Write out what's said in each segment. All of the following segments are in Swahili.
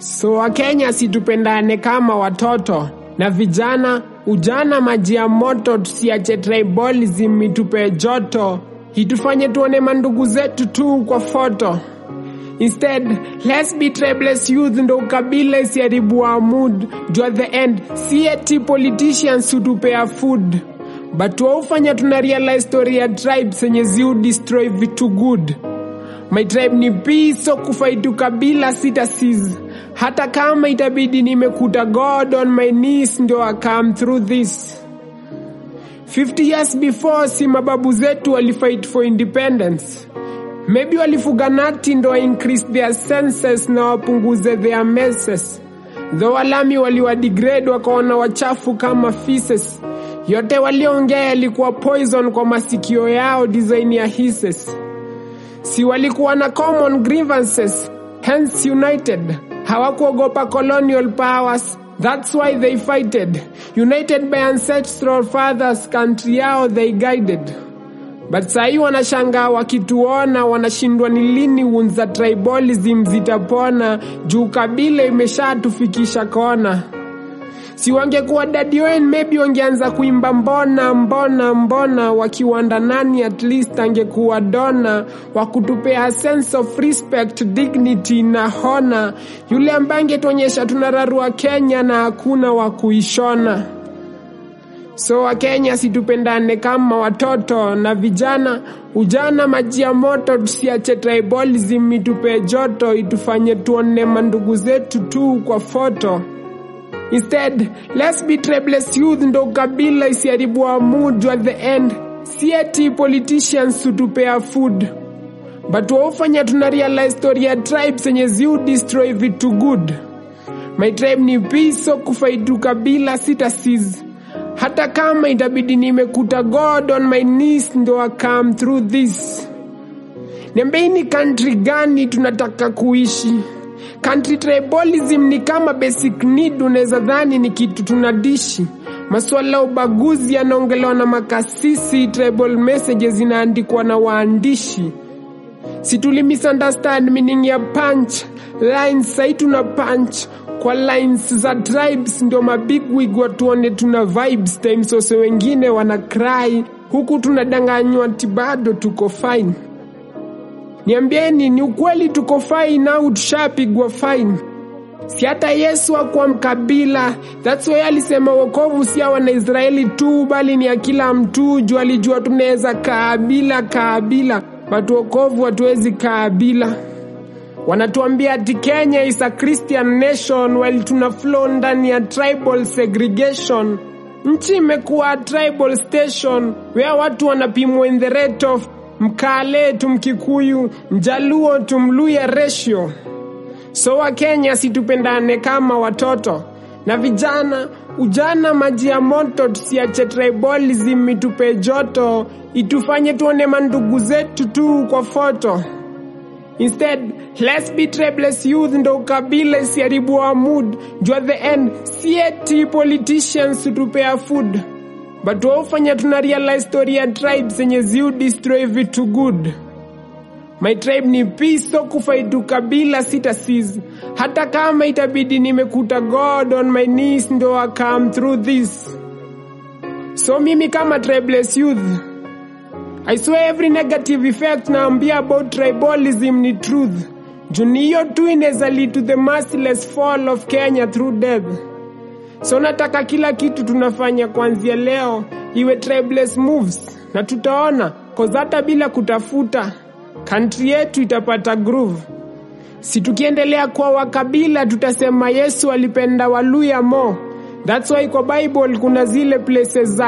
So Wakenya situpendane kama watoto na vijana, ujana maji ya moto, tusiache tribalism itupe joto, itufanye tuone mandugu zetu tu kwa foto. Instead, let's be tribeless youth ndo ukabila isiharibu wa mood. Juu at the end, si eti politicians hutupea food but waufanya tuna realize story ya tribes zenye ziu destroy vitu good. My tribe ni peace, so kufaitu kabila sita seize. Hata kama itabidi nimekuta God on my knees ndio I come through this. 50 years before si mababu zetu walifight for independence. Maybe walifuga nati ndo increase their senses na wapunguze their messes. Though walami waliwadegrade wakaona wachafu kama feces. Yote waliongea yalikuwa poison kwa masikio yao design ya hisses. Si walikuwa na common grievances, hence united. Hawakuogopa colonial powers, that's why they fighted. United by ancestral fathers, country yao they guided. But sahii wanashangaa wakituona, wanashindwa ni lini unza tribalism zitapona, juu kabila imeshatufikisha kona. Si wangekuwa Daddy Owen, maybe wangeanza kuimba mbona mbona mbona, wakiwanda nani at least angekuwa dona wa kutupea sense of respect, dignity na hona, yule ambaye angetuonyesha tunararua Kenya na hakuna wa kuishona. So Wakenya situpendane kama watoto na vijana, ujana maji ya moto, tusiache tribalism itupe joto, itufanye tuone mandugu zetu tu kwa foto. Instead, let's be tribeless youth ndo kabila isiharibu wa mood at the end. Si eti politicians hutupea food but waufanya tuna realize story ya tribes zenye ziu destroy vitu good. My tribe ni peace, so kufaitu kabila sita seize. Hata kama itabidi nimekuta God on my knees ndo I come through this. Niambieni country gani tunataka kuishi? Country tribalism ni kama basic need, unaweza dhani ni kitu tunadishi. Masuala ya ubaguzi yanaongelewa na makasisi, tribal messages zinaandikwa na waandishi. Si tuli misunderstand meaning ya punch lines, sai tuna punch kwa lines za tribes, ndio mabigwig watuone tuna vibes times, wase wengine wana cry huku tunadanganywa ati bado tuko fine. Niambieni, ni ukweli tuko fine au tushapigwa fine? Si hata Yesu hakuwa mkabila. That's why alisema wokovu si ya Wanaisraeli tu, bali ni ya kila mtu. Juu alijua tunaweza kaabila kaabila, but wokovu hatuwezi kaabila. Wanatuambia ati Kenya is a Christian nation while tuna flow ndani ya tribal segregation. Nchi imekuwa tribal station where watu wanapimwa in the rate of Mkale tu Mkikuyu, Mjaluo tu Mluya ratio. So Wakenya situpendane kama watoto na vijana, ujana maji ya moto, tusiache tribalism itupe joto, itufanye tuone mandugu zetu tu kwa foto. Instead, let's be tribeless youth ndo ukabila isiharibu wa mood. Juu at the end, si eti politicians hutupea food but waufanya tuna realize story ya tribes zenye ziu destroy vitu good. My tribe ni peace, so kufaitu kabila sita seize. Hata kama itabidi nimekuta God on my knees ndo I come through this. So mimi kama tribeless youth I swear every negative effect naambia about tribalism ni truth. Juu hiyo tu inaweza lead to the merciless fall of Kenya through death. So nataka kila kitu tunafanya kuanzia leo iwe tribeless moves, na tutaona cause hata bila kutafuta country yetu itapata groove. Si tukiendelea kwa wakabila tutasema Yesu alipenda Waluya mo. That's why kwa Bible kuna zile places za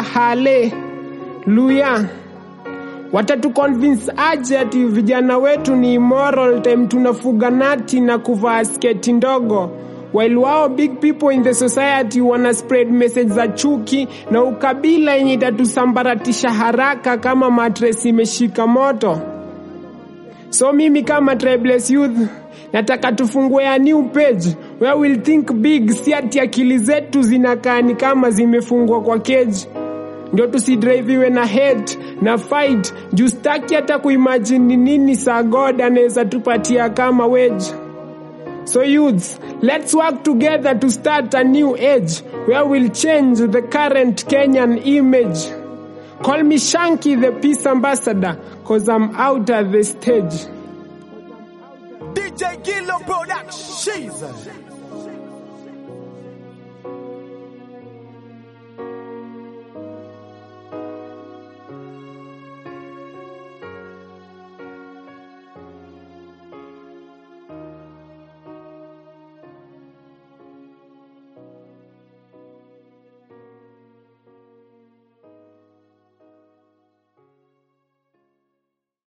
haleluya. Watatu convince aje ati vijana wetu ni immoral time tunafuga nati na kuvaa sketi ndogo while wao big people in the society wana spread message za chuki na ukabila yenye itatusambaratisha haraka kama matres imeshika moto. So mimi kama tribeless youth nataka tufungue a new page where we'll think big, si ati akili zetu zinakaa ni kama zimefungwa kwa cage ndio tusidriviwe na hate na fight juu staki hata kuimagine ni nini saa God anaweza tupatia kama wage. So youths, let's work together to start a new age where we'll change the current Kenyan image. Call me Shanky the peace ambassador cause I'm out at the stage.